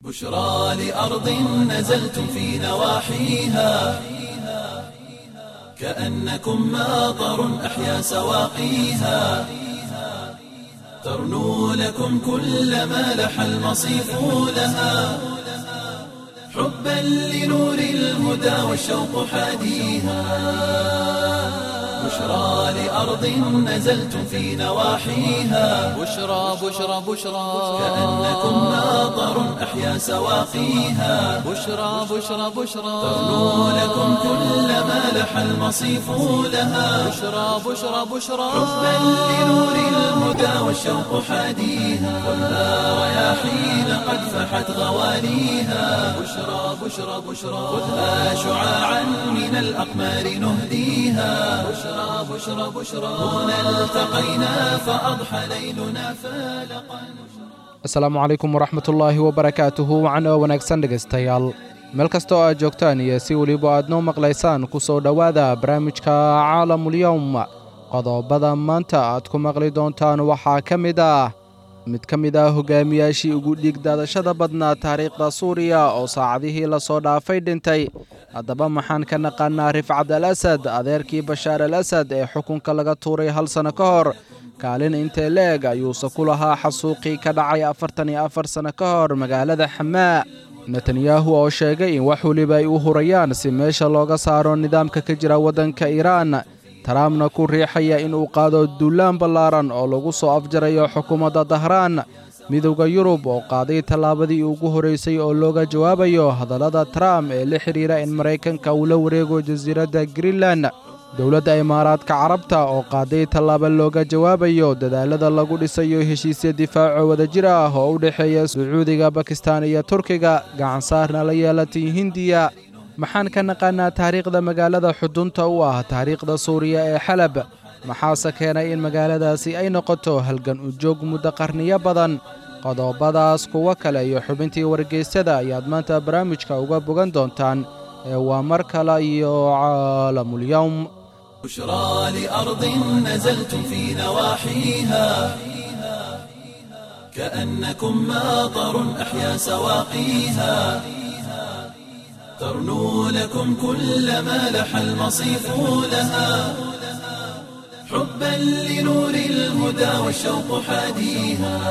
بشرى لأرض نزلتم في نواحيها كأنكم ماطر أحيا سواقيها ترنو لكم كل ما لح المصيف لها حبا لنور الهدى والشوق حاديها بشرى لأرض نزلتم في نواحيها بشرى بشرى بشرى كأنكم ماطر أحيا سواقيها بشرى بشرى بشرى ترنو لكم كل ما لح المصيف لها بشرى بشرى بشرى حبا لنور الهدى والشوق حاديها خذها رياحين قد فحت غواليها بشرى بشرى بشرى خذها شعاعا من الأقمار نهديها بشرى بشرى بشرى هنا التقينا فأضحى ليلنا فالقا asalaamu calaykum waraxmatullaahi wabarakaatuhu wacan oo wanaagsan dhegaystayaal meel kasta oo aad joogtaan iyo si weliba aad noo maqlaysaan ku soo dhowaada barnaamijka caalamulyowm qodobada maanta aad ku maqli doontaan waxaa ka mid ah mid ka mid ah hogaamiyaashii ugu dhiigdaadashada badnaa taariikhda suuriya oo saacadihii lasoo dhaafay dhintay haddaba maxaan ka naqaanaa rifcad al asad adeerkii bashaar al asad ee xukunka laga tuuray hal sanno ka hor kaalin intee leeg ayuuse ku lahaa xasuuqii ka dhacay afartan iyo afar sanno ka hor magaalada xamaa netanyahu oo sheegay in wax weliba ay u hurayaan si meesha looga saaro nidaamka ka jira waddanka iiraan tarampna ku riixaya inuu qaado duulaan ballaaran oo lagu soo afjarayo xukuumadda dahraan midowda yurub oo qaaday tallaabadii ugu horraysay oo looga jawaabayo hadallada trump ee la xidhiira in maraykanka uu la wareego jasiiradda greenland dowladda imaaraadka carabta oo qaaday tallaabo looga jawaabayo dadaalada lagu dhisayo heshiisya difaaco wadajir ah oo u dhexeeya sacuudiga bakistan iyo turkiga gacansaarna la yeelatay hindiya maxaan ka naqaanaa taariikhda magaalada xudunta u ah taariikhda suuriya ee xalab maxaase keenay in magaaladaasi ay noqoto halgan ujoog muddo qarniyo badan qodobadaas kuwo kale iyo xubintii wargeysyada ayaad maanta barnaamijka uga bogan doontaan ee waa mar kale iyo caalamulyowm بشرى لأرض نزلتم في نواحيها كأنكم ماطر أحيا سواقيها ترنو لكم كل ما لح المصيف لها حبا لنور الهدى والشوق حاديها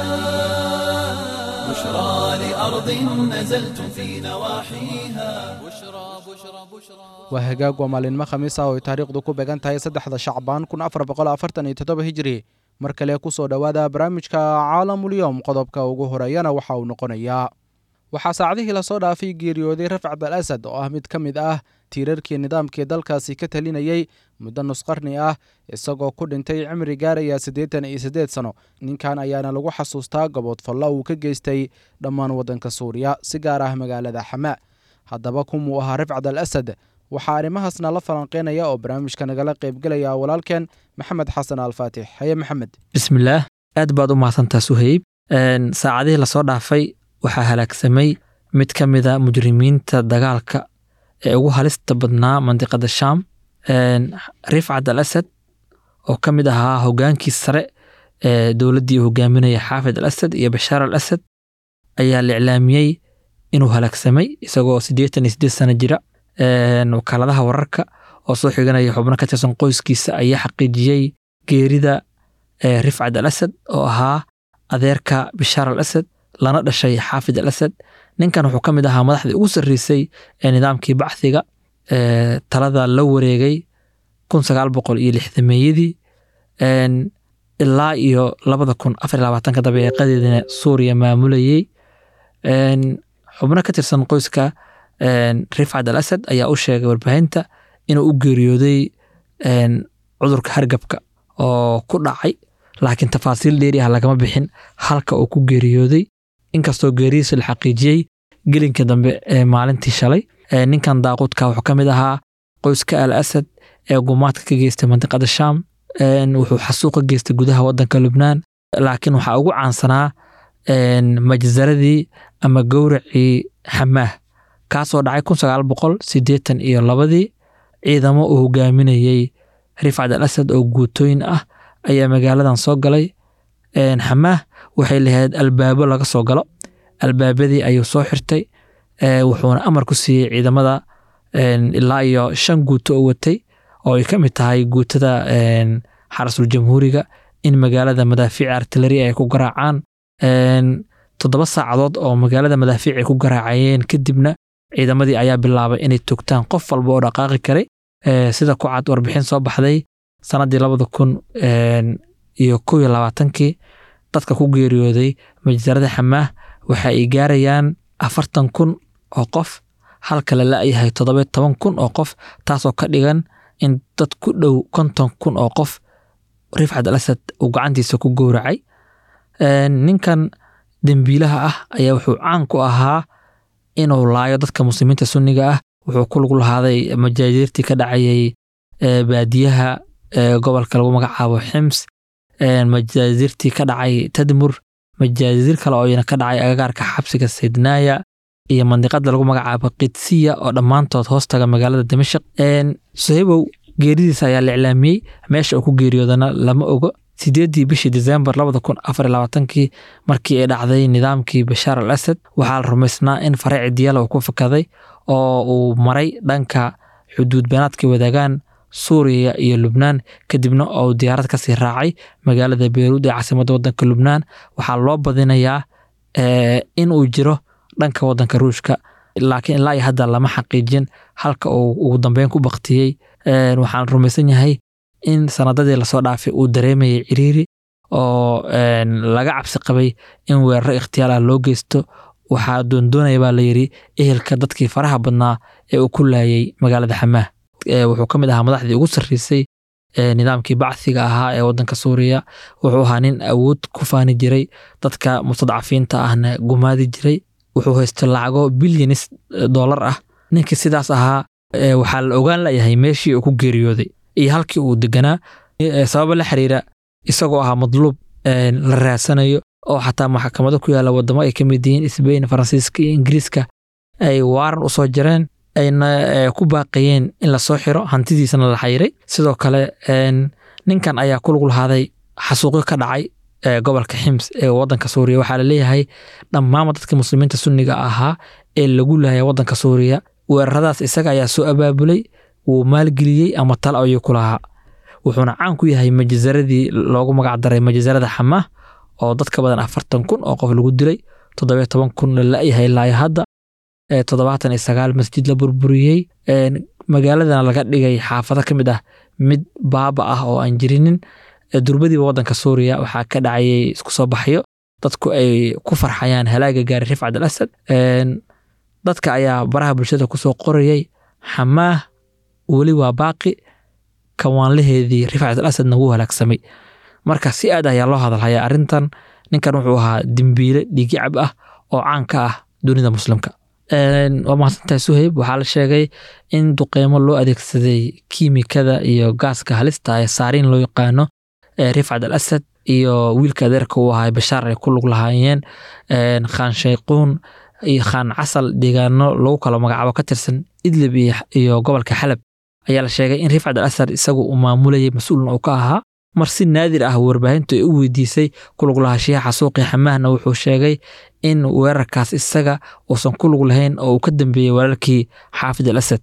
بشرى لأرض نزلتم في نواحيها بشرى بشرى بشرى waa hagaag waa maalinimo khamiis ah oo ay taariikhdu ku beegan tahay saddexda shacbaan kun afar boqol afartan iyo toddoba hijri mar kale ku soo dhowaada barnaamijka caalamulyowm qodobka ugu horeeyana waxa uu noqonayaa waxaa saacadihii lasoo dhaafay geeriyooday rafcad al asad oo ah mid ka mid ah tiirarkii nidaamkii dalkaasi ka talinayey muddo nusqarni ah isagoo ku dhintay cimri gaaraya siddeetan iyo siddeed sano ninkan ayaana lagu xasuustaa goboodfallo uu ka geystay dhammaan waddanka suuriya si gaar ah magaalada xamaa haddaba kumuu ahaa rifcad al asad waxaa arrimahaasna la falanqeynaya oo barnaamijka nagala qaybgelaya walaalkeen maxamed xasan alfaatix haye maxamed bismillaah aad baad u mahadsantaa suhayb saacadihii lasoo dhaafay waxaa halaagsamay mid ka mida mujrimiinta dagaalka ee ugu halista badnaa mandiqada shaam rifcad al asad oo ka mid ahaa hogaankii sare ee dowladdii hogaaminaya xaafid al asad iyo bashaar al asad ayaa la iclaamiyey inuu halaagsamay isagoo siddeetan iyo siddeed sano jira wakaaladaha wararka oo soo xiganaya xubno ka tirsan qoyskiisa ayaa xaqiijiyey geerida rifcad al asad oo ahaa adeerka bishaar al asad lana dhashay xaafid al asad ninkan wuxuu ka mid ahaa madaxdii ugu sarreysay ee nidaamkii bacdiga talada la wareegay kun sagaal boqol iyo lixdameeyadii ilaa iyo labada kun afar labaatanka dabeeqadeedina suuriya maamulayey xubno ka tirsan qoyska rifcad al asad ayaa u sheegay warbaahinta inuu u geeriyooday cudurka hargabka oo ku dhacay laakiin tafaasiil dheeri ah lagama bixin halka uu ku geeriyooday inkastoo geeridiisa la xaqiijiyey gelinka dambe ee maalintii shalay ninkan daaquudka wuxuu ka mid ahaa qoyska al asad ee gumaadka ka geystay mandiqada shaam wuxuu xasuuq ka geystay gudaha wadanka lubnaan laakiin waxaa ugu caansanaa majzaradii ama gowracii xamaah kaasoo dhacay kun sagaal boqol siddeetan iyo labadii ciidamo uu hogaaminayey rifcad al asad oo guutooyin ah ayaa magaaladan soo galay xamaah waxay lahayd albaabo laga soo galo albaabadii ayuu soo xirtay wuxuuna amar ku siiyey ciidamada ilaa iyo shan guuto oo watay oo ay ka mid tahay guutada xarasul jamhuuriga in magaalada madaafiic artillery ay ku garaacaan toddoba saacadood oo magaalada madaafiic ay ku garaacayeen kadibna ciidamadii ayaa bilaabay inay togtaan qof walba oo dhaqaaqi karay sida ku cad warbixin soo baxday sanadii labada kun iyo kow iyo labaatankii dadka ku geeriyooday majsarada xamaah waxa ay gaarayaan afartan kun oo qof halka la la-yahay toddoba toban kun oo qof taasoo ka dhigan in dad ku dhow konton kun oo qof rifcad al asad uu gacantiisa ku gowracay ninkan dembiilaha ah ayaa wuxuu caan ku ahaa inuu laayo dadka muslimiinta sunniga ah wuxuu ku lug lahaaday majaajiirtii ka dhacayay baadiyaha gobolka lagu magacaabo xims majaazirtii ka dhacay tadmur majaazir kale oo iyana ka dhacay agagaarka xabsiga saydnaaya iyo mandiqada lagu magacaabo qidsiya oo dhammaantood hoostaga magaalada dimashaq suhaybow geeridiisa ayaa la iclaamiyey meesha uu ku geeriyoodana lama ogo sideedii bishii disembar labada kun afar iyo labaatankii markii ay dhacday nidaamkii bashaar al asad waxaa la rumaysnaa in faraaci diyala uu ku fakaday oo uu maray dhanka xuduud beenaadka wadaagaan suuriya iyo lubnaan kadibna oo diyaarad kasii raacay magaalada beyruud ee caasimadda wadanka lubnaan waxaa loo badinayaa in uu jiro dhanka wadanka ruushka laakiin ilaa iyo hadda lama xaqiijin halka uu ugu dambeyn ku baktiyey waxaan rumaysan yahay in sanadadii lasoo dhaafay uu dareemayay ciriiri oo laga cabsi qabay in weeraro ikhtiyaal ah loo geysto waxaa doondoonaya baa layidhi ehelka dadkii faraha badnaa ee uu ku laayay magaalada xamaah wuxuu ka mid ahaa madaxdii ugu sarreysay nidaamkii bacsiga ahaa ee wadanka suuriya wuxuu ahaa nin awood ku faani jiray dadka mustadcafiinta ahna gumaadi jiray wuxuu haystay lacago bilyanis dollar ah ninkii sidaas ahaa waxaa la ogaan layahay meeshii uu ku geeriyooday iyo halkii uu deganaa sababa la xiriira isagoo ahaa madluub la raadsanayo oo xataa maxkamado ku yaalla wadamo ay ka mid yihiin sbain faransiiska iyo ingiriiska ay waaran u soo jareen ayna ku baaqayeen in lasoo xiro hantidiisana la xayiray sidoo kale ninkan ayaa ku lug lahaaday xasuuqyo ka dhacay gobolka xims ee wadanka suuriya waxaa laleeyahay dhammaanba dadka muslimiinta sunniga ahaa ee lagu laaya wadanka suuriya weeraradaas isaga ayaa soo abaabulay wuu maalgeliyey ama talo ayuu ku lahaa wuxuuna caan ku yahay majasaradii loogu magacdaray majasarada xamaah oo dad ka badan afartan kun oo qof lagu dilay toddobiyo toban kun la la-yahay ilaa hadda toddobaatan iyo sagaal masjid la burburiyey magaaladana laga dhigay xaafado ka mid ah mid baaba ah oo aan jirinin durbadiiba wadanka suuriya waxaa ka dhacayay isku soo baxyo dadku ay ku farxayaan halaaga gaari rifcad al asad dadka ayaa baraha bulshada kusoo qorayay xamaah weli waa baaqi kawaanlaheedii rifcat al asadna wuu halaagsamay marka si aad ayaa loo hadalhayaa arrintan ninkan wuxuu ahaa dembiile dhiigicab ah oo caan ka ah dunida muslimka waa mahadsantahay suhayb waxaa la sheegay in duqeymo loo adeegsaday kiimikada iyo gaaska halista ee saariin loo yaqaano rifcat al asad iyo wiilka adeerka uu ahaa bashaar ay ku lug lahaayeen khaan shayquun iyo khaan casal deegaano lagu kala magacaabo ka tirsan idlib iyo gobolka xalab ayaa la sheegay in rifcat al asad isagu uu maamulayay mas-uulna uu ka ahaa mar si naadir ah warbaahintu ay u weydiisay kulug lahaanshiyaha xasuuqii xamaahna wuxuu sheegay in weerarkaas isaga uusan ku lug lahayn oo uu ka dambeeyey walaalkii xaafid al asad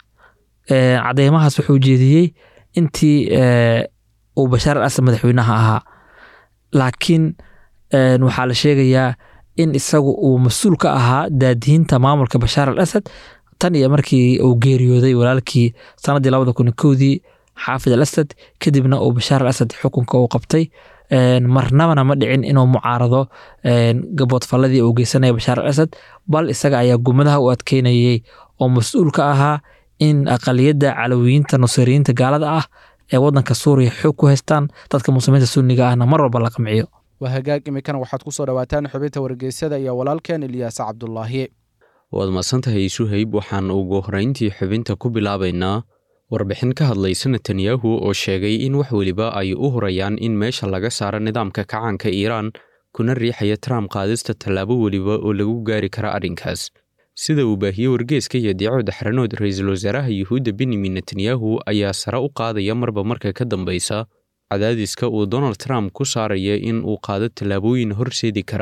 cadeymahaas wuxuu jeediyey intii uu bashaar al asad madaxweynaha ahaa laakiin waxaa la sheegayaa in isagu uu mas-uul ka ahaa daadihinta maamulka bashaar al asad tan iyo markii uu geeriyooday walaalkii sanadii labada kun kowdii xaafid al asad kadibna uu bashaar al asad xukunka uu qabtay marnabana ma dhicin inuu mucaarado gaboodfalladii uu geysanaya bashaar al asad bal isaga ayaa gumadaha u adkeynayay oo mas-uul ka ahaa in aqaliyadda calawiyiinta nusayriyiinta gaalada ah ee wadanka suuriya xoog ku haystaan dadka muslimiinta sunniga ahna mar walba la qamciyo waa hagaag iminkana waxaad ku soo dhowaataan xubinta wargeysyada iyo walaalkeen ilyaas cabdulaahi waad madsantahay suhayb waxaan ugu horrayntii xubinta ku bilaabaynaa warbixin ka hadlaysa netanyahu oo sheegay in wax weliba ay u hurayaan in meesha laga saaro nidaamka kacaanka iiraan kuna riixaya trump qaadista tallaabo weliba oo lagu gaari kara arrinkaas sida uu baahiyey wargeeska iyo diico daxranood ra-iisul wasaaraha yuhuudda benyamin netanyahu ayaa sare u qaadaya marba marka ka dambaysa cadaadiska uu donald trump ku saaraya in uu qaado tallaabooyin horseedi kara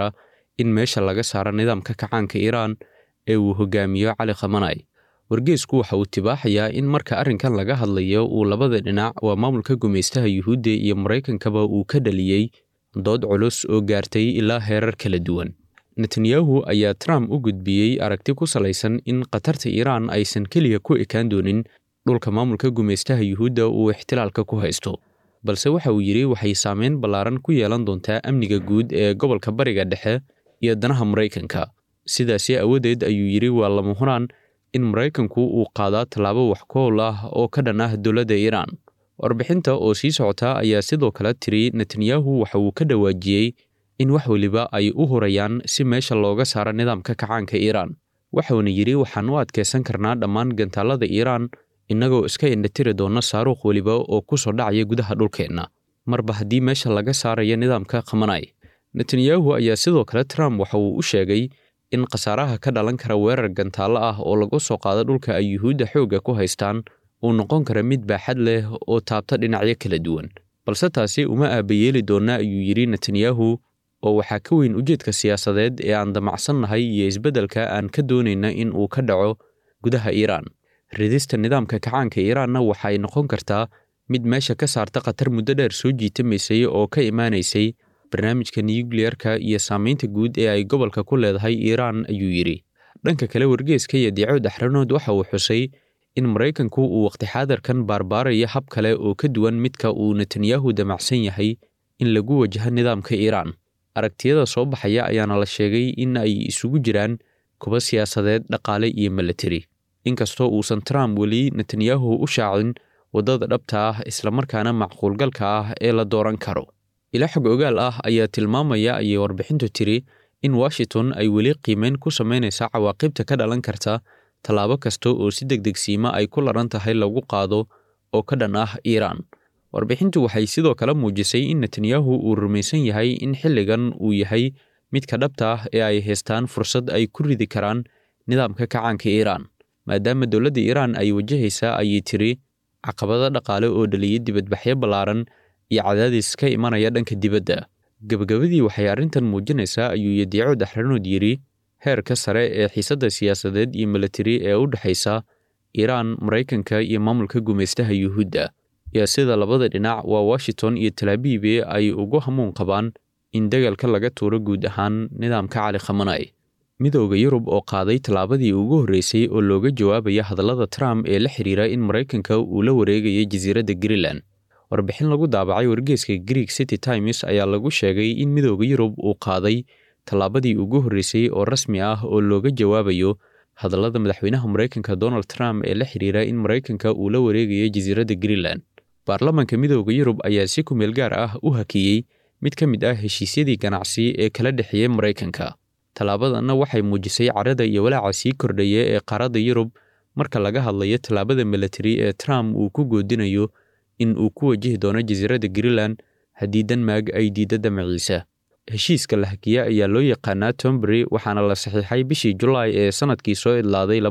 in meesha laga saaro nidaamka kacaanka iiraan ee uu hogaamiyo cali khamanay wargeesku waxa uu tibaaxayaa in marka arrinkan laga hadlayo uu labada dhinac waa maamulka gumaystaha yuhuudda iyo maraykankaba uu ka dhaliyey dood culus oo gaartay ilaa heerar kala duwan netanyahu ayaa trump u gudbiyey aragti ku salaysan in khatarta iiraan aysan keliya ku ekaan doonin dhulka maamulka gumaystaha yuhuudda uu ixtilaalka ku haysto balse waxa uu yidhi waxay saameyn ballaaran ku yeelan doontaa amniga guud ee gobolka bariga dhexe iyo danaha maraykanka sidaasi awadeed ayuu yidhi waa lama huraan in maraykanku uu qaadaa tallaabo wax kool ah oo ka dhan ah dowladda iiraan warbixinta oo sii socota ayaa sidoo kale tiri netanyahu waxa uu ka dhawaajiyey in wax weliba ay u hurayaan si meesha looga saaro nidaamka kacaanka iiraan waxuuna yidhi waxaan u adkaysan karnaa dhammaan gantaallada iiraan innagoo iska indhatiri doona saaruuq weliba oo ku soo dhacaya gudaha dhulkeenna marba haddii meesha laga saarayo nidaamka khamanay netanyahu ayaa sidoo kale trump waxa uu u sheegay in khasaaraha ka dhalan kara weerar gantaallo ah oo lagu soo qaado dhulka ay yuhuudda xoogga ku haystaan uu noqon kara mid baaxad leh oo taabta dhinacyo kala duwan balse taasi uma aabayeeli doonna ayuu yidhi netanyahu oo waxaa ka weyn ujeedka siyaasadeed ee aan damacsannahay iyo isbeddelka aan ka doonayna in uu ka dhaco gudaha iiraan ridista nidaamka kacaanka iiraanna waxay noqon kartaa mid meesha ka saarta khatar muddo dheer soo jiitamaysay oo ka imaanaysay barnaamijka nuyukliyerka iyo saamaynta guud ee ay gobolka ku leedahay iiraan ayuu yidhi dhanka kale wargeeska iyo diicood axranood waxa uu xusay in maraykanku uu waqti xaadarkan baarbaarayo hab kale oo ka duwan midka uu netanyahu damacsan yahay in lagu wajaho nidaamka iiraan aragtiyada soo baxaya ayaana la sheegay in ay isugu jiraan kuba siyaasadeed dhaqaale iyo milatari inkastoo uusan trump weli netanyahu u shaacin waddada dhabta ah islamarkaana macquulgalka ah ee la dooran karo ila xog ogaal ah ayaa tilmaamaya ayay warbixintu tiri in washington ay weli qiimeyn ku samaynaysa cawaaqibta ka dhalan karta tallaabo kasta oo si deg degsiima ay ku laran tahay lagu qaado oo ka dhan ah iiraan warbixintu waxay sidoo kale muujisay in netanyahu uu rumaysan yahay in xilligan uu yahay midka dhabta ah ee ay haystaan fursad ay ku ridi karaan nidaamka kacaanka iiraan maadaama dowladda iiraan ay wajahaysaa ayay tiri caqabado dhaqaale oo dhaliyay dibadbaxyo ballaaran iyo cadaadis ka imanaya dhanka dibadda gebagabadii waxay arrintan muujinaysaa ayuu yadiico daxranood yidhi heerka sare ee xiisadda siyaasadeed iyo milatari ee u dhexaysa iiraan maraykanka iyo maamulka gumaystaha yuhuudda iyo sida labada dhinac waa washington iyo talaabiibe ay ugu hamuun qabaan in dagaalka laga tuuro guud ahaan nidaamka cali khamanay midooda yurub oo qaaday tallaabadii ugu horreysay oo looga jawaabaya hadallada trump ee la xiriira in maraykanka uu la wareegayay jasiiradda greenland warbixin lagu daabacay wargeeska greek city times ayaa lagu sheegay in midooda yurub uu qaaday tallaabadii ugu horreysay oo rasmi ah oo looga jawaabayo hadallada madaxweynaha maraykanka donald trump ee la xiriira in maraykanka uu la wareegayo jasiiradda greenland baarlamaanka midooda yurub ayaa si ku meel gaar ah u hakiyey mid ka mid ah heshiisyadii ganacsi ee kala dhexeeyey maraykanka tallaabadanna waxay muujisay carada iyo walaaca sii kordhaya ee qaaradda yurub marka laga hadlayo tallaabada milatari ee trump uu ku goodinayo in uu ku wajihi doono jasiiradda greenland haddii denmark ay diidda damaciisa heshiiska la hakiya ayaa loo yaqaanaa tombury waxaana la saxiixay bishii julaay ee sannadkii soo idlaaday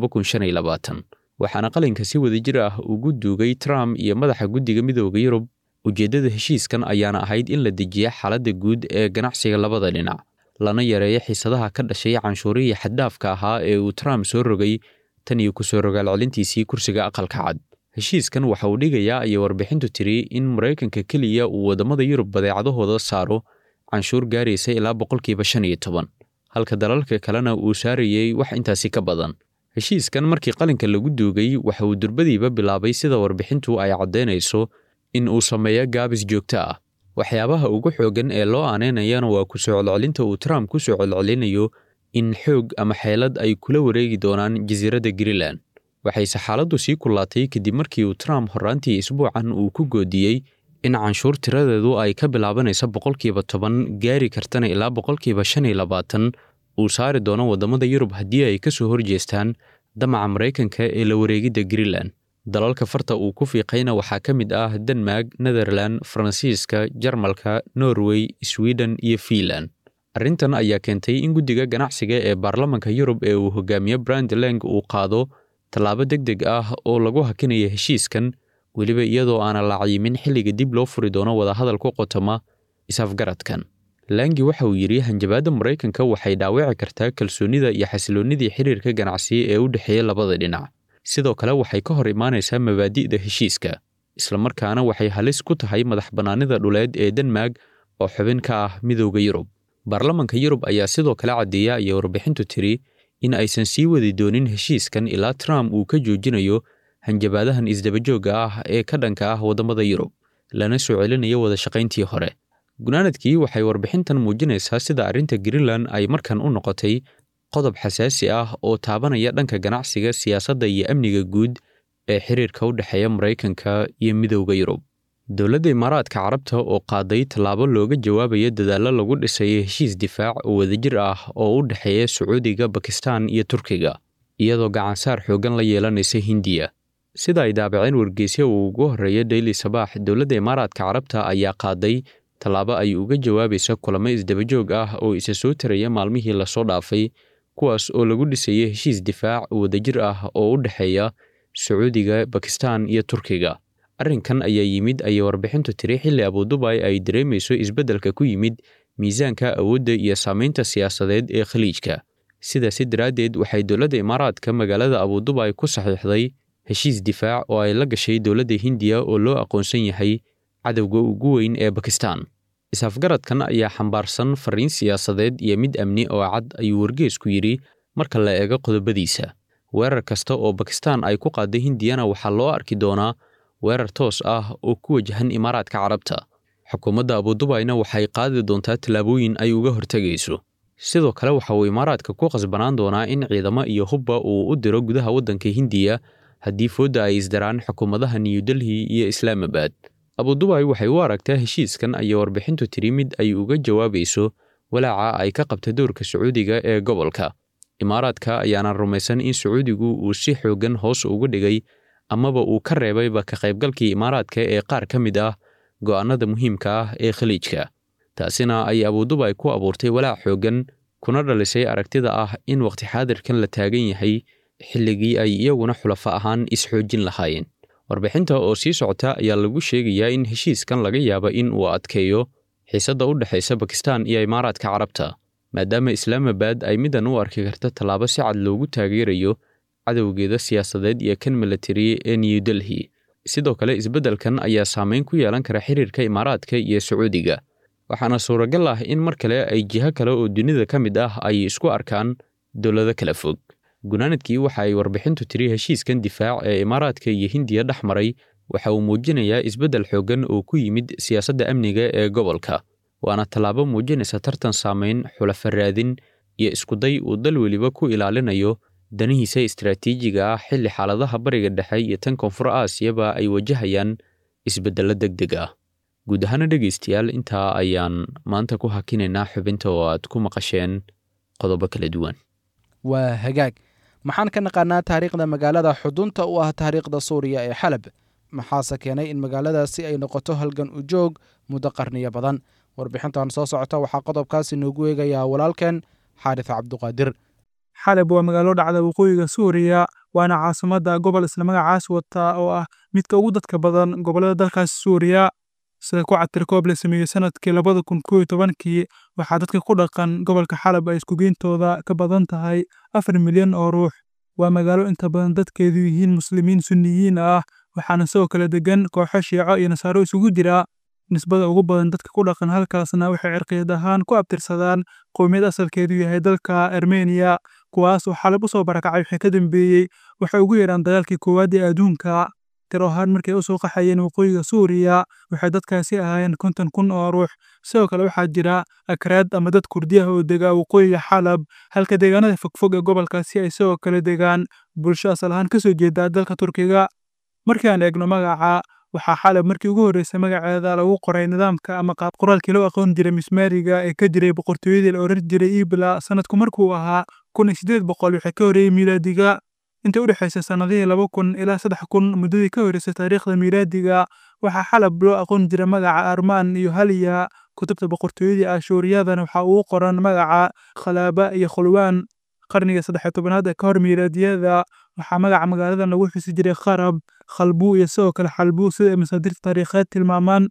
waxaana qalinka si wadajir ah ugu duugay trump iyo madaxa guddiga midooda yurub ujeeddada heshiiskan ayaana ahayd in la dejiya xaaladda guud ee ganacsiga labada dhinac lana yareeyo xiisadaha ka dhashay canshuurihii xaddaafka ahaa ee uu trump soo rogay tan iyo kusoo rogaal celintiisii kursiga aqalka cad heshiiskan waxa uu dhigayaa ayay warbixintu tiri in maraykanka keliya uu waddamada yurub badeecadahooda saaro canshuur gaaraysa ilaa boqolkiiba shan iyo toban halka dalalka kalena uu saarayey wax intaasi ka badan heshiiskan markii qalinka lagu duugay waxa uu durbadiiba bilaabay sida warbixintu ay caddaynayso in uu sameeyo gaabis joogto ah waxyaabaha ugu xooggan ee loo aaneynayana waa ku soo celcelinta uu trump ku soo celcelinayo in xoog ama xeelad ay kula wareegi doonaan jasiiradda greenland waxayse xaaladdu sii kullaatay kadib markii uu trump horraantii isbuucan uu ku goodiyey in canshuur tiradeedu ay ka bilaabanayso boqolkiiba toban gaari kartana ilaa boqolkiiba shan iyo labaatan uu saari doono waddamada yurub haddii ay ka soo horjeestaan damaca maraykanka ee la wareegidda greenland dalalka farta uu ku fiiqayna waxaa ka mid ah denmark netherland faransiiska jarmalka norway sweden iyo fiinland arrintan ayaa keentay in guddiga ganacsiga ee baarlamanka yurub ee uu hogaamiyo brandleng uu qaado tallaabo deg deg ah oo lagu hakinaya heshiiskan weliba iyadoo aana la cayimin xilliga dib loo furi doono wadahadal ku qotoma is-afgaradkan langi waxa uu yidhi hanjabaadda maraykanka waxay dhaawici kartaa kalsoonnida iyo xasiloonnidii xiriirka ganacsi ee u dhexeeya labada dhinac sidoo kale waxay ka hor imaanaysaa mabaadi'da heshiiska islamarkaana waxay halis ku tahay madax bannaanida dhuleed ee denmark oo xubin ka ah midowda yurub baarlamanka yurub ayaa sidoo kale caddeeya ayay warbixintu tiri in aysan sii wadi doonin heshiiskan ilaa trump uu ka joojinayo hanjabaadahan isdabajoogga ah ee ka dhanka ah waddamada yurub lana soo celinayo wada shaqayntii hore gunaanadkii waxay warbixintan muujinaysaa sida arrinta greenland ay markan u noqotay qodob xasaasi ah oo taabanaya dhanka ganacsiga siyaasadda iyo amniga guud ee xiriirka u dhexeeya maraykanka iyo midowda yurub dowladda imaaraadka carabta oo qaaday tallaabo looga jawaabaya dadaallo lagu dhisayo heshiis difaac oo wadajir ah oo u dhexeeya sacuudiga bakistan iyo turkiga iyadoo gacansaar xooggan la yeelanaysa hindiya sida ay daabaceen wargeysya uu ugu horreeya daily sabaax dowladda imaaraadka carabta ayaa qaaday tallaabo ay uga jawaabaysa kulamo isdabajoog ah oo isa soo taraya maalmihii lasoo dhaafay kuwaas oo lagu dhisaya heshiis difaac wadajir ah oo u dhexeeya sacuudiga bakistan iyo turkiga arrinkan ayaa yimid ayay warbixintu tiri xilli abudubay ay dareemayso isbeddelka ku yimid miisaanka awoodda iyo saamaynta siyaasadeed ee khaliijka sidaasi daraaddeed waxay dowladda imaaraadka magaalada abudubay ku saxiixday heshiis difaac oo ay la gashay dowladda hindiya oo loo aqoonsan yahay cadowga ugu weyn ee bakistan is-afgaradkan ayaa xambaarsan fariin siyaasadeed iyo mid amni oo cad ayuu wargeesku yidhi marka la eego qodobadiisa weerar kasta oo bakistan ay ku qaadday hindiyana waxaa loo arki doonaa weerar toos ah oo ku wajahan imaaraadka carabta xukuumadda abudubayna waxay qaadi doontaa tallaabooyin ay uga hortegayso sidoo kale waxa uu imaaraadka ku qasbanaan doonaa in ciidamo iyo hubba uu u diro gudaha waddanka hindiya haddii foodda ay isdaraan xukuumadaha new delhi iyo islaamabad abudubay waxay u aragtaa heshiiskan ayay warbixintu tiri mid ay uga jawaabayso walaaca ay ka qabta dowrka sacuudiga ee gobolka imaaraadka ayaana rumaysan in sacuudigu uu si xooggan hoos uga dhigay amaba uu ka reebayba ka qaybgalkii imaaraadka ee qaar ka mid ah go'aannada muhiimka ah ee khaliijka taasina ay abudubay ku abuurtay walaac xooggan kuna dhalisay aragtida ah in waqti xaadirkan la taagan yahay xilligii ay iyaguna xulafa ahaan isxoojin lahaayeen warbixinta oo sii socota ayaa lagu sheegayaa in heshiiskan laga yaaba in uu adkeeyo xiisadda u dhexaysa bakistan iyo imaaraadka carabta maadaama islaamabad ay middan u arki karta tallaabo si cad loogu taageerayo cadowgeeda siyaasadeed iyo kan milatari ee new delhi sidoo kale isbeddelkan ayaa saameyn ku yeelan kara xiriirka imaaraadka iyo sacuudiga waxaana suuragal ah in mar kale ay jiho kale oo dunida ka mid ah ay isku arkaan dowlado kala fog gunaanadkii waxa ay warbixintu tiri heshiiskan difaac ee imaaraadka iyo hindiya dhex maray waxa uu muujinayaa isbeddel xooggan oo ku yimid siyaasadda amniga ee gobolka waana tallaabo muujinaysa tartan saamayn xulafa raadin iyo iskuday uu dal weliba ku ilaalinayo danihiisa istaraatiijiga ah xilli xaaladaha bariga dhexe iyo tan koonfur aasiyaba ay wajahayaan isbeddello deg deg ah guud ahaana dhegaystayaal intaa ayaan maanta ku hakinaynaa xubinta oo aad ku maqasheen qodobo kala duwan waa hagaag maxaan ka naqaanaa taariikhda magaalada xudunta u ah taariikhda suuriya ee xalab maxaase keenay in magaaladaasi ay noqoto halgan u joog muddo qarniyo badan warbixintan soo socota waxaa qodobkaasi noogu eegayaa walaalkeen xaarif cabduqaadir xalab waa magaalo dhacda waqooyiga suuriya waana caasimadda gobol isla magacaas wata oo ah midka ugu dadka badan gobollada dalkaas suuriya sida ku cabtirkoob la sameeyey sanadkii labada kun koo iyo tobankii waxaa dadka ku dhaqan gobolka xalab ay iskugeentooda ka badan tahay afar milyan oo ruux waa magaalo inta badan dadkeedu yihiin muslimiin sunniyiin ah waxaana sidoo kale degan kooxo shiico iyo nasaaro isugu jira nisbada ugu badan dadka ku dhaqan halkaasna waxay cirqiyad ahaan ku abtirsadaan qowmiyad asalkeedu yahay dalka armeniya kuwaas oo xalab u soo barakacay wixii ka dambeeyey waxay ugu yeedhaan dagaalkii koowaad ee adduunka tir ahaan markay u soo qaxayeen waqooyiga suuriya waxay dadkaasi ahaayeen konton kun oo ruux sidoo kale waxaa jira akraad ama dad kurdiyaha oo dega waqooyiga xalab halka deegaanada fogfog ee gobolkaasi ay sidoo kale degaan bulsho asal ahaan kasoo jeeda dalka turkiga markii aan eegno magaca waxaa xalab markii ugu horreysay magaceeda lagu qoray nidaamka ama qaab qoraalkii loo aqoon jiray mismaariga ee ka jiray boqortooyadii la oran jiray ibla sanadku markuu ahaa kun iyo siddeed boqol wixii ka horreeyey miilaadiga inta u dhexaysay sannadihii laba kun ilaa saddex kun muddadii ka horreysay taariikhda miilaadiga waxaa xalab loo aqoon jiray magaca armaan iyo haliya kutubta boqortooyadii ashuuriyadan waxaa ugu qoran magaca khalaaba iyo khulwaan qarniga saddex tobanaad ee ka hor miilaadiyada waxaa magaca magaaladan lagu xusi jiray kharab khalbuu iyo sidoo kale xalbuu sida ay masaadirta taariikheed tilmaamaan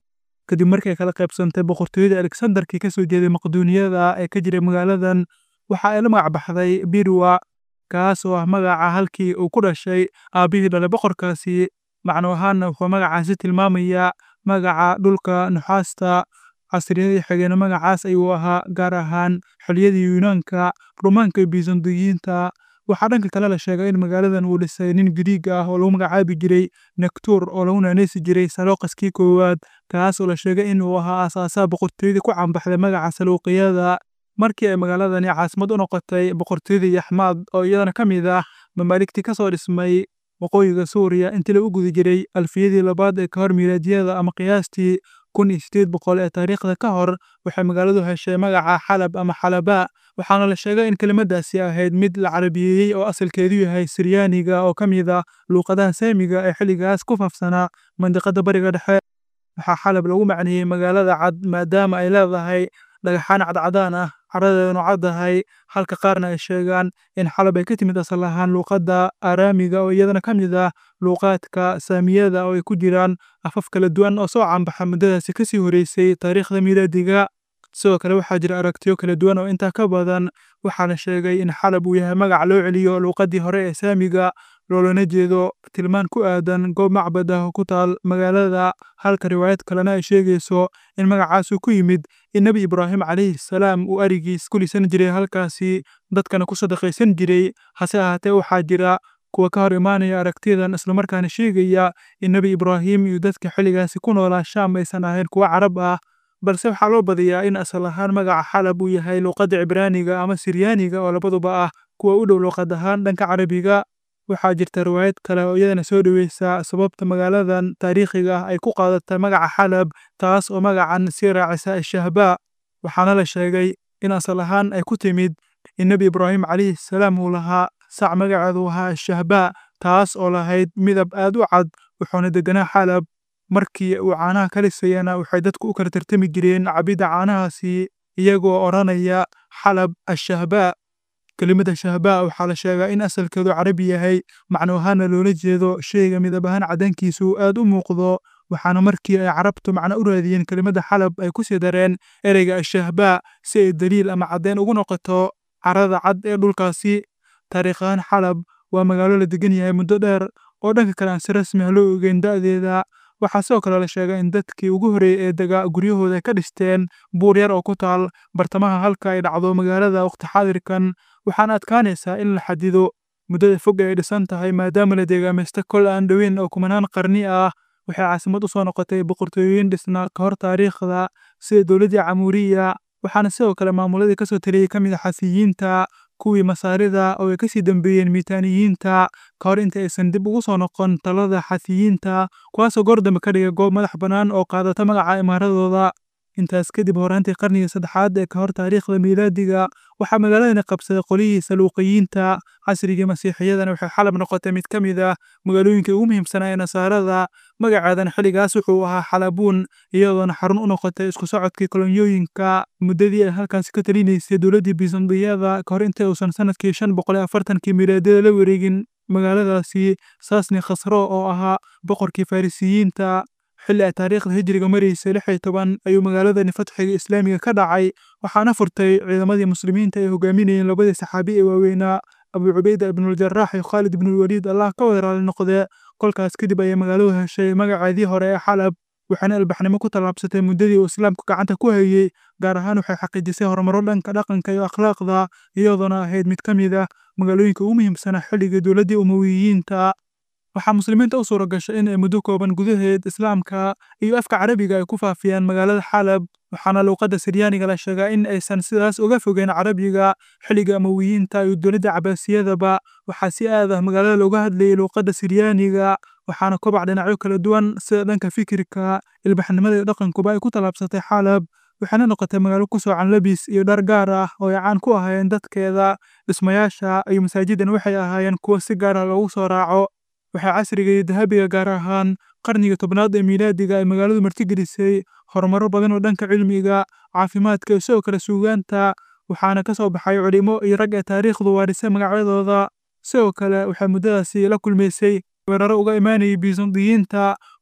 kadib markay kala qaybsantay boqortooyada alexandarkii kasoo jeeday maqduuniyada ee ka jiray magaaladan waxa ay la magac baxday birwa kaas oo ah magaca halkii uu ku dhashay aabbihii dhalay boqorkaasi macno ahaanna wuxuu magacaasi tilmaamayaa magaca dhulka nuxaasta casriyadii xigeen magacaas ayuu ahaa gaar ahaan xiliyadii yunaanka rumaanka iyo bisandiyiinta waxaa dhanka kale la sheegay in magaaladan uu dhisay nin giriig ah oo lagu magacaabi jiray nektur oo lagu naaneysi jiray salooqaskii koowaad kaas oo la sheegay inuu ahaa aasaasaha boqortooyadii ku cambaxday magaca saluuqiyada markii ay magaaladani caasimad u noqotay boqortooyadii yaxmaad oo iyadana ka mid ah mamaaligtii kasoo dhismay waqooyiga suuriya intii lagu guda jiray alfiyadii labaad ee ka hor miilaadiyada ama qiyaastii kun iyo sideed boqol ee taariikhda ka hor waxay magaaladu heshay magaca xalab ama xalaba waxaana la sheegay in kelimadaasi ahayd mid la carabiyeeyey oo asalkeedu yahay siryaaniga oo ka mid ah luuqadaha saamiga ee xilligaas ku faafsanaa mandiqada bariga dhexe waxaa xalab lagu macneeyey magaalada cad maadaama ay leedahay dhagaxaan cadcadaan ah caradeedanu caddahay halka qaarna ay sheegaan in xalab ay ka timid asal ahaan luuqadda aaraamiga oo iyadana ka mid ah luuqaadka saamiyada oo ay ku jiraan afaf kala duwan oo soo cambaxa muddadaasi kasii horeysay taariikhda miilaadiga sidoo kale waxaa jira aragtiyo kala duwan oo intaa ka badan waxaana sheegay in xalab uu yahay magac loo celiyo luuqaddii hore ee saamiga loolana jeedo tilmaan ku aadan goob macbad ah oo ku taal magaalada halka riwaayad kalena ay sheegayso in magacaasu ku yimid in nebi ibraahim calayhi salaam uu arigiis ku lisan jiray halkaasi dadkana ku sadaqaysan jiray hase ahaatee waxaa jira kuwa ka hor imaanaya aragtiyadan islamarkaana sheegaya in nebi ibraahim iyo dadka xilligaasi ku noolaa shaam aysan ahayn kuwa carab ah balse waxaa loo badiyaa in asal ahaan magaca xalab uu yahay luuqadda cibraaniga ama siryaaniga oo labaduba ah kuwa u dhow luuqad ahaan dhanka carabiga waxaa jirta riwaayad kale oo iyadana soo dhoweysa sababta magaaladan taariikhiga ah ay ku qaadatay magaca xalab taas oo magacan sii raacisa ashahbaa waxaana la sheegay in asal ahaan ay ku timid in nebi ibraahim calayhi salaam uu lahaa sac magaceedu ahaa ashahbaa taas oo lahayd midab aad u cad wuxuuna deganaa xalab markii uu caanaha ka lisayana waxay dadku u kala tartami jireen cabidda caanahaasi iyagoo odhanaya xalab ashahbaa kelimada shahbaa waxaa la sheegaa in asalkeedu carabi yahay macno ahaana loola jeedo shayga midab ahaan caddaankiisu aad u muuqdo waxaana markii ay carabtu macno u raadiyeen kelimada xalab ay ku sii dareen ereyga ashahbaa si ay daliil ama caddeyn ugu noqoto carada cad ee dhulkaasi taariikh ahaan xalab waa magaalo la degan yahay muddo dheer oo dhanka kale aan si rasmi ah loo ogeyn da'deeda waxaa sidoo kale la sheegay in dadkii ugu horreeyey ee degaa guryahooda ay ka dhisteen buur yar oo ku taal bartamaha halka ay dhacdo magaalada waqti xaadirkan waxaana adkaanaysaa in la xadido muddada fog ay dhisan tahay maadaama la deegaamaysta kol aan dhoweyn oo kumanaan qarni ah waxay caasimad u soo noqotay boqortooyooyin dhisnaa ka hor taariikhda sida dowladdii camuuriya waxaana sidoo kale maamuladii kasoo taliyey ka mid a xasiyiinta kuwii masaarida oo ay kasii dambeeyeen miitaaniyiinta ka hor inta aysan dib ugu soo noqon talada xasiyiinta kuwaasoo goor dambe ka dhigay goob madax bannaan oo qaadata magaca imaaradooda intaas kadib horaantii qarnigii saddexaad ee ka hor taariikhda miilaadiga waxaa magaaladani qabsaday qolihii saluuqiyiinta casrigii masiixiyadana waxay xalab noqotay mid ka mid ah magaalooyinkii ugu muhiimsanaa ee nasaarada magaceedan xilligaas wuxuu ahaa xalabuun iyadoona xarun u noqotay isku socodkii kolonyooyinka muddadii ay halkaasi ka talinaysay dowladdii bisandiyada ka hor inta uusan sanadkii shan boqol iyo afartankii miilaadiyada la wareegin magaaladaasi saasni khasro oo ahaa boqorkii farisiyiinta xilli ay taariikhda hijriga maraysay lix iyo toban ayuu magaaladani fatxiga islaamiga ka dhacay waxaana furtay ciidamadii muslimiinta ay hogaaminayeen labadii saxaabi ee waaweynaa abu cubayda ibnuljaraax iyo khaalid ibnulwaliid allah ka wada raali noqdee kolkaas kadib ayay magaaladu heshay magaceedii hore ee xalab waxaana albaxnimo ku tallaabsatay muddadii uu islaamku gacanta ku hayey gaar ahaan waxay xaqiijisay horumaro dhanka dhaqanka iyo akhlaaqda iyadoona ahayd mid ka mid ah magaalooyinka ugu muhiimsanaa xilligii dowladdii umawiyiinta waxaa muslimiinta u suura gashay in ay muddo kooban gudaheed islaamka iyo afka carabiga ay ku faafiyaan magaalada xalab waxaana luuqadda siryaaniga la sheegaa in aysan sidaas uga fogeyn carabiga xilliga amawiyiinta iyo dowladda cabaasiyadaba waxaa si aad ah magaalada looga hadlayay luuqadda siryaaniga waxaana kobac dhinacyo kala duwan sida dhanka fikirka ilbaxnimada iyo dhaqankuba ay ku tallaabsatay xalab waxaana noqotay magaalo ku soocan labis iyo dhar gaar ah oo ay caan ku ahaayeen dadkeeda dhismayaasha iyo masaajidan waxay ahaayeen kuwo si gaar ah loogu soo raaco waxaa casriga iyo dahabiga gaar ahaan qarniga tobnaad ee miilaadiga ay magaaladu martigelisay horumaro badan oo dhanka cilmiga caafimaadka iyo sidoo kale suugaanta waxaana ka soo baxay culimo iyo rag ee taariikhdu waarisay magacyadooda sidoo kale waxay muddadaasi la kulmaysay weeraro uga imaanayay bisandiyiinta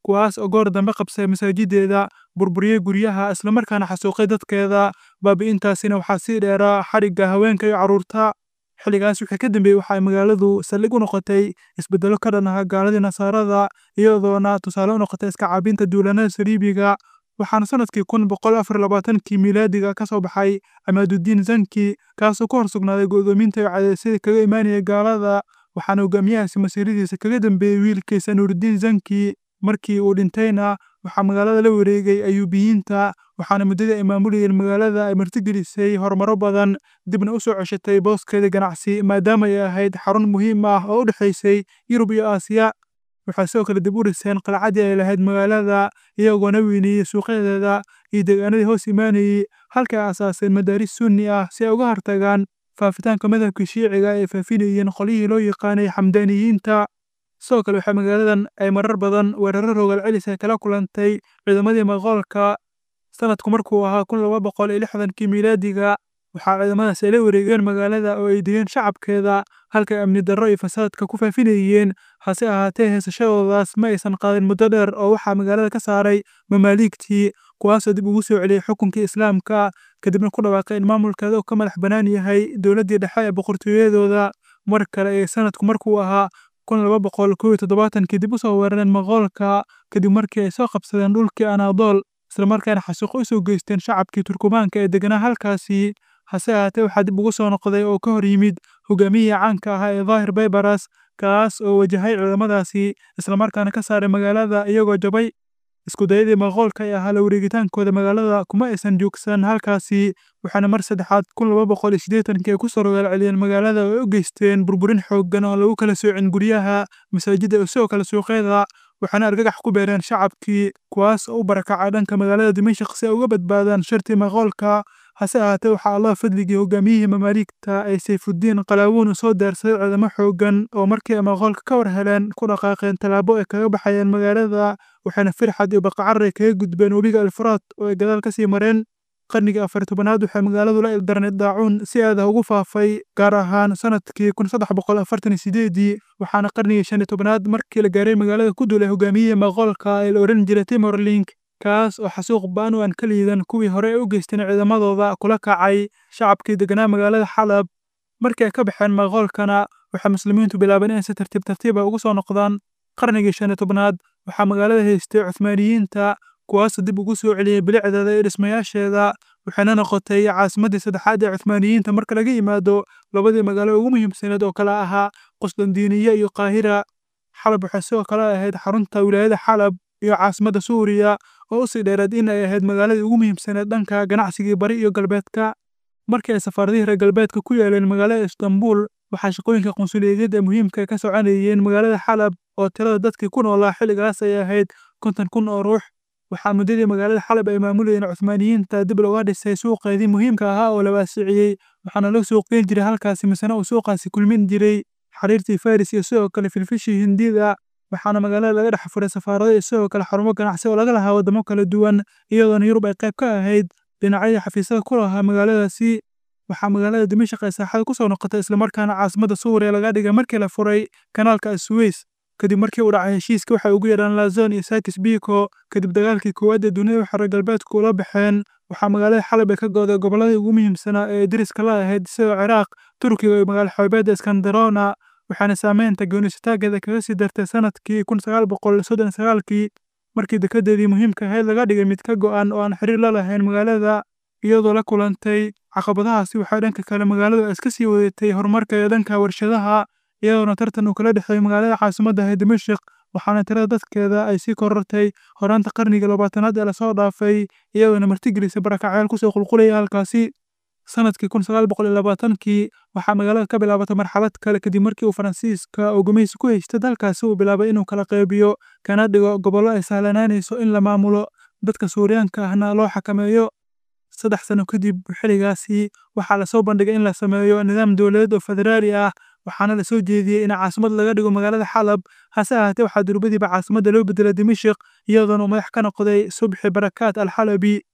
kuwaas oo goor dambe qabsay masaajideeda burburiyey guryaha islamarkaana xasuuqay dadkeeda baabi'intaasina waxaa sii dheeraa xadhigga haweenka iyo carruurta xilligaas wixii ka dambeeyey waxa ay magaaladu saldhig u noqotay isbeddelo ka dhan ah gaaladii nasaarada iyadoona tusaale u noqotay iska caabinta duulanada saliibiga waxaana sanadkii kun boqol afar labaatankii miilaadiga ka soo baxay amaadudiin zanki kaasoo ku hor sugnaaday go'doominta iyo cadeysyada kaga imaanayay gaalada waxaana hogaamiyahaasi masiiradiisa kaga dambeeyey wiilkiisa nuuridiin zanki markii uu dhintayna waxaa magaalada la wareegay ayuubiyiinta waxaana muddadii ay maamulayeen magaalada ay martigelisay horumaro badan dibna u soo ceshatay booskeeda ganacsi maadaama ay ahayd xarun muhiim ah oo u dhexaysay yurub iyo aasiya waxay sidoo kale dib u dhiseen qalcadii ay lahayd magaalada iyagoona weyneeyey suuqyadeeda iyo deegaanadii hoos imaanayey halkay aasaaseen madaaris sunni ah si ay uga hortagaan faafitaanka madhabkii shiiciga ay faafinayeen qolyihii loo yaqaanay xamdaaniyiinta sidoo kale waxaa magaaladan ay marar badan weeraro rogaal celis ay kala kulantay ciidamadii maqoolka sanadku markuu ahaa kun laba boqol iyo lixdankii miilaadiga waxaa ciidamadaas ay la wareegeen magaalada oo ay degeen shacabkeeda halkay amni darro iyo fasaadka ku faafinayeen hase ahaatee heesashadoodaas ma aysan qaadin muddo dheer oo waxaa magaalada ka saaray mamaaliigtii kuwaasoo dib ugu soo celiyey xukunkii islaamka kadibna ku dhawaaqay in maamulkeeda uu ka madax bannaan yahay dowladdii dhexe ee boqortooyadooda mar kale ee sanadku markuu ahaa kun laba boqol kow iyo toddobaatankii dib u soo weerareen maqoolka kadib markii ay soo qabsadeen dhulkii anaadool islamarkaana xasuuqo u soo geysteen shacabkii turkumaanka ee deganaa halkaasi hase ahaatee waxaa dib ugu soo noqday oo ka hor yimid hogaamiyihii caanka ahaa ee daahir baybaras kaas oo wajahay ciidamadaasi islamarkaana ka saaray magaalada iyagoo jabay iskudayadii maqoolka ee ahaa la wareegitaankooda magaalada kuma aysan joogsan halkaasi waxaana mar saddexaad kun laba boqol iyo siddeetankii ay ku soo rogaal celiyeen magaalada oo ay u geysteen burburin xooggan oo lagu kala soocin guryaha masaajidda iyo sidoo kale suuqyada waxaana argagax ku beereen shacabkii kuwaas oo u barakacay dhanka magaalada dimashik si ay uga badbaadaan shartii maqoolka hase ahaatee waxaa allah fadligii hogaamiyihii mamaaliigta ay sayfuddiin qalaawuun u soo daarsaday ciidamo xooggan oo markii ay maqoolka ka war heleen ku dhaqaaqeen tallaabo ay kaga baxayeen magaalada waxayna firxad iyo baqacaray kaga gudbeen webiga alfuraad oo ay gadaal ka sii mareen qarnigii afar tobanaad waxay magaaladu la ildarneed daacuun si aada ugu faafay gaar ahaan sanadkii kun saddex boqol afartan iyo sideedii waxaana qarnigii shan iyo tobanaad markii la gaaray magaalada ku duulay hogaamiyihii maqoolka ee la odhan jiray timorlink kaas oo xasuuq ba'an oo aan ka liidan kuwii hore ay u geysteen ciidamadooda kula kacay shacabkii deganaa magaalada xalab markii ay ka baxeen maqoolkana waxay muslimiintu bilaabeen inay si tartiib tartiiba ugu soo noqdaan qarnigii shan iyo tobnaad waxaa magaalada haystay cuthmaaniyiinta kuwaasoo dib ugu soo celiyey bilicdeeda iyo dhismayaasheeda waxayna noqotay caasimaddii saddexaad ee cuthmaaniyiinta marka laga yimaado labadii magaalo ugu muhiimsaneed oo kale ahaa qusdandiiniya iyo qaahira xalab waxay sidoo kale ahayd xarunta wilaayada xalab iyo caasimadda suuriya oo usii dheereed in ay ahayd magaaladii ugu muhiimsaneed dhanka ganacsigii bari iyo galbeedka markii ay safaaradihii reer galbeedka ku yaaleen magaalada istanbul waxaa shaqooyinka qunsuliyadeed ee muhiimka ka soconayeen magaalada xalab oo tirada dadkii ku noolaa xilligaas ay ahayd konton kun oo ruux waxaa muddadii magaalada xalab ay maamulayeen cuthmaaniyiinta dib looga dhisay suuqeedii muhiimka ahaa oo la waasiciyey waxaana loo suuqgeyn jiray halkaasi misena uu suuqaasi kulmin jiray xariirtii faris iyo sidoo kale filfishii hindida waxaana magaalada laga dhex furay safaarado iyo sidoo kale xarumo ganacsi oo laga lahaa waddamo kala duwan iyadoona yurub ay qayb ka ahayd dhinacyadii xafiisyada ku lahaa magaaladaasi waxaa magaalada dimashik ay saaxada ku soo noqotay islamarkaana caasimadda suuriya laga dhigay markii la furay kanaalka asweys kadib markii uu dhacay heshiiska waxay ugu yeedhaan lazon iyo sakis biko kadib dagaalkii koowaad ee dunida waxay reer galbeedku ula baxeen waxaa magaalada xalab ay ka gooday gobolladii ugu muhiimsanaa ee deriska la ahayd sida ciraaq turkiga iyo magaalo xoobeedda iskandarona waxaana saameynta goonisataageeda kaga sii dartay sanadkii kun sagaal boqol soddon sagaalkii markii dekedeedii muhiimka ahayd laga dhigay mid ka go'an oo aan xiriir la lahayn magaalada iyadoo la kulantay caqabadahaasi waxay dhanka kale magaaladu iska sii wadatay horumarka ee dhanka warshadaha iyadoona tartan uu kala dhexeeyey magaalada caasimadda ahayd dimashik waxaana tirada dadkeeda ay sii korortay horaanta qarnigii labaatanaad ee lasoo dhaafay iyadoona martigelisay barakacyaal kusoo qulqulaya halkaasi sanadkii kun sagaal boqol iyo labaatankii waxaa magaalada ka bilaabatay marxalad kale kadib markii uu faransiiska oo gumaysi ku haystay dalkaasi uu bilaabay inuu kala qaybiyo kana dhigo gobollo ay sahlanaanayso in la maamulo dadka suuriyaanka ahna loo xakameeyo saddex sano kadib xilligaasi waxaa lasoo bandhigay in la sameeyo nidaam dowladeed oo federaali ah waxaana lasoo jeediyey in caasimad laga dhigo magaalada xalab hase ahaatee waxaa durbadiiba caasimadda loo bedelay dimashik iyadoona uu madax ka noqday subxi barakaat alxalabi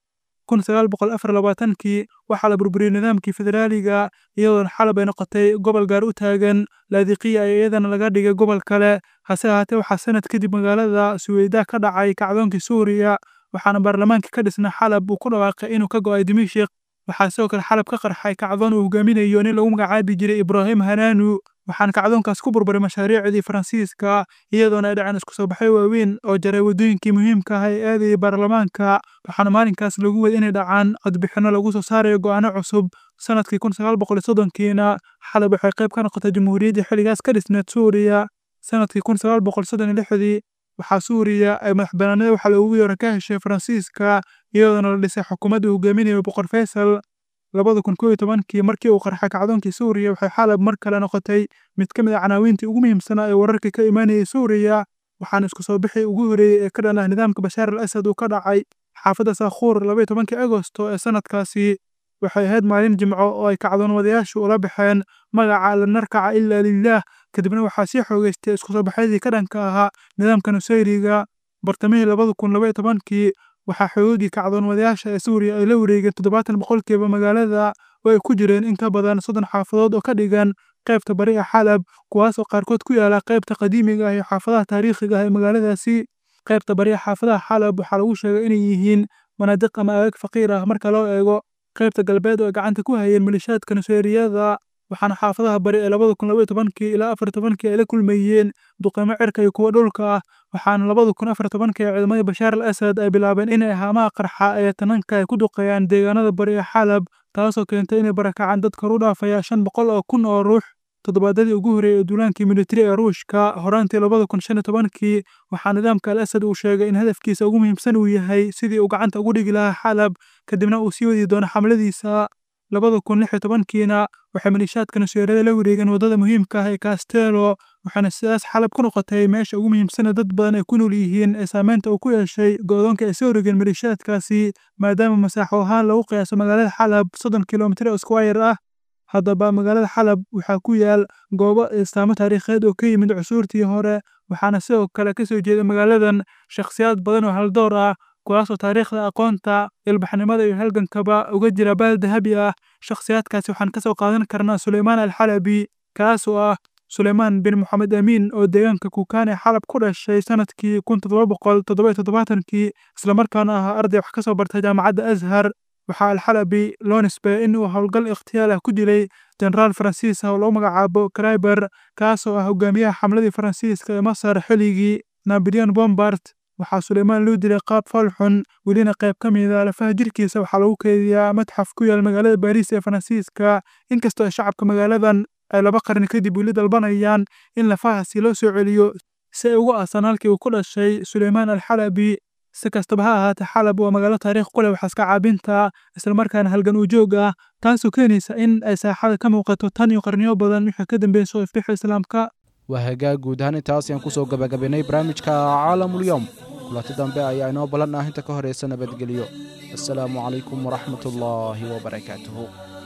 kun sagaal boqol afar labaatankii waxaa la burburiyey nidaamkii federaaliga iyadoona xalab ay noqotay gobol gaar u taagan laadiqiya ee iyadana laga dhigay gobol kale hase ahaatee waxaa sanad kadib magaalada suweyda ka dhacay kacdoonkii suuriya waxaana baarlamaanka ka dhisna xalab uu ku dhawaaqay inuu ka go'ay dimashik waxaa sidoo kale xalab ka qarxay kacdoon uu hogaaminayo nin lagu magacaabi jiray ibraahim hanaanu waxaana kacdoonkaas ku burburay mashaariicdii faransiiska iyadoona ay dhaceen isku soo baxyo waaweyn oo jaray waddooyinkii muhiimka ah ee aadayay baarlamaanka waxaana maalinkaas lagu wada inay dhacaan codbixinno lagu soo saarayo go'aano cusub sanadkii kun sagaal boqol iyo soddonkiina xalab waxay qayb ka noqotay jamhuuriyaddii xilligaas ka dhisneed suuriya sanadkii kun sagaal boqol soddon iyo lixdii waxaa suuriya ay madax banaanida waxaa loogu yeero ka heshay faransiiska iyadoona la dhisay xukuumadda hogaaminayo boqor faysal labada kun koo iyo tobankii markii uu qarxay kacdoonkii suuriya waxay xalab mar kale noqotay mid ka mid a canaawiintii ugu muhiimsanaa ee wararkii ka imaanayay suuriya waxaana isku soo bixii ugu horeeyey ee ka dhan ah nidaamka bashaar al asad uu ka dhacay xaafadda saakhuur labaiyo tobankii agosto ee sanadkaasi waxay ahayd maalin jimco oo ay kacdoonwadayaashu ula baxeen magaca lanarkaca ilaa lilaah kadibna waxaa sii xoogeystay isku soo baxyadii ka dhanka ahaa nidaamka nusayriga bartamihii labada kun labaiyo tobankii waxaa xoogagii kacdoonwadayaasha ee suuriya ay la wareegeen toddobaatan boqolkiiba magaalada oo ay ku jireen in ka badan soddon xaafadood oo ka dhigan qaybta bari ee xalab kuwaas oo qaarkood ku yaala qaybta qadiimiga ah iyo xaafadaha taariikhiga ah ee magaaladaasi qaybta bari ee xaafadaha xalab waxaa lagu sheegay inay yihiin manaadiq ama aagaag faqiir ah marka loo eego qaybta galbeed oo ay gacanta ku hayeen malishaadka nuseeriyada waxaana xaafadaha bari ee labada kun labaiyo tobankii ilaa afar tobankii ay la kulmayeen duqeymo cirka iyo kuwa dhulka ah waxaana labada kun afar tobankii ee ciidamadii bashaar al asad ay bilaabeen inay haamaha qarxa ee tananka ay ku duqeeyaan deegaanada bari ee xalab taasoo keentay inay barakacaan dad kor u dhaafaya shan boqol oo kun oo ruux toddobaadadii ugu horreeyey ee duulaankii militari ee ruushka horaantii labada kun shan iyo tobankii waxaa nidaamka al asad uu sheegay in hadafkiisa ugu muhiimsan uu yahay sidii uu gacanta ugu dhigi lahaa xalab kadibna uu sii wadi doono xamladiisa labada kun lix iyo tobankiina waxay malishaadka nuseerada la wareegeen waddada muhiimka ah ee kastelo waxaana sidaas xalab ku noqotay meesha ugu muhiimsana dad badan ay ku nool yihiin ee saameynta uu ku yeeshay go'doonka ay soo rogeen malishaadkaasi maadaama masaaxo ahaan lagu qiyaaso magaalada xalab soddon kilomitir oo squire ah haddaba magaalada xalab waxaa ku yaal goobo istaamo taariikheed oo ka yimid cusuurtii hore waxaana sidoo kale ka soo jeeda magaaladan shakhsiyaad badan oo haldoor ah kuwaasoo taariikhda aqoonta ilbaxnimada iyo halgankaba uga jira baal dahabi ah shakhsiyaadkaasi waxaan ka soo qaadan karnaa suleymaan alxalabi kaasoo ah suleymaan bin moxamed amiin oo deegaanka kukaane xalab ku dhashay sanadkii kun toddoba boqol toddoba iyo toddobaatankii islamarkaana ahaa arday wax ka soo bartay jaamacadda azhar waxaa alxalabi loo nisbeeyey in uu howlgal ikhtiyaal ah ku dilay jenaraal faransiis ah oo lagu magacaabo kraiber kaasoo ah hogaamiyaha xamladii faransiiska ee masar xilligii napoleon bombard waxaa suleymaan loo dilay qaab falxun welina qayb ka mida lafaha jirkiisa waxaa lagu keediyaa madxaf ku yaal magaalada baariis ee faransiiska inkastoo ay shacabka magaaladan ay laba qarni kadib weli dalbanayaan in lafahaasi loo soo celiyo si ay ugu aasan halkii uu ku dhashay suleymaan alxalabi si kastaba ha ahaatee xalab waa magaalo taariikh ku leh waxaaska caabinta islamarkaana halgan uu joog ah taasoo keenaysa in ay saaxada ka muuqato tan iyo qarniyo badan wixii ka dambeeyey soo ifbixa islaamka waa hagaag guud ahaan intaas ayaan kusoo gabagabaynay barnaamijka caalamulyoom kulanti dambe ayaa inoo ballan ah inta ka horeysa nabadgelyo assalaamu calaykum waraxmat ullaahi wabarakaatuhu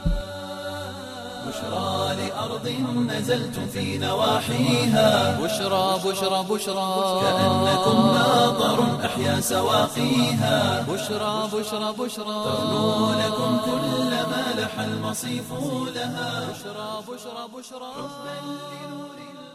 بشرى لأرض نزلتم في نواحيها بشرى بشرى بشرى كأنكم ماطر أحيا سواقيها بشرى بشرى بشرى تغنو لكم كل ما لح المصيف لها بشرى بشرى بشرى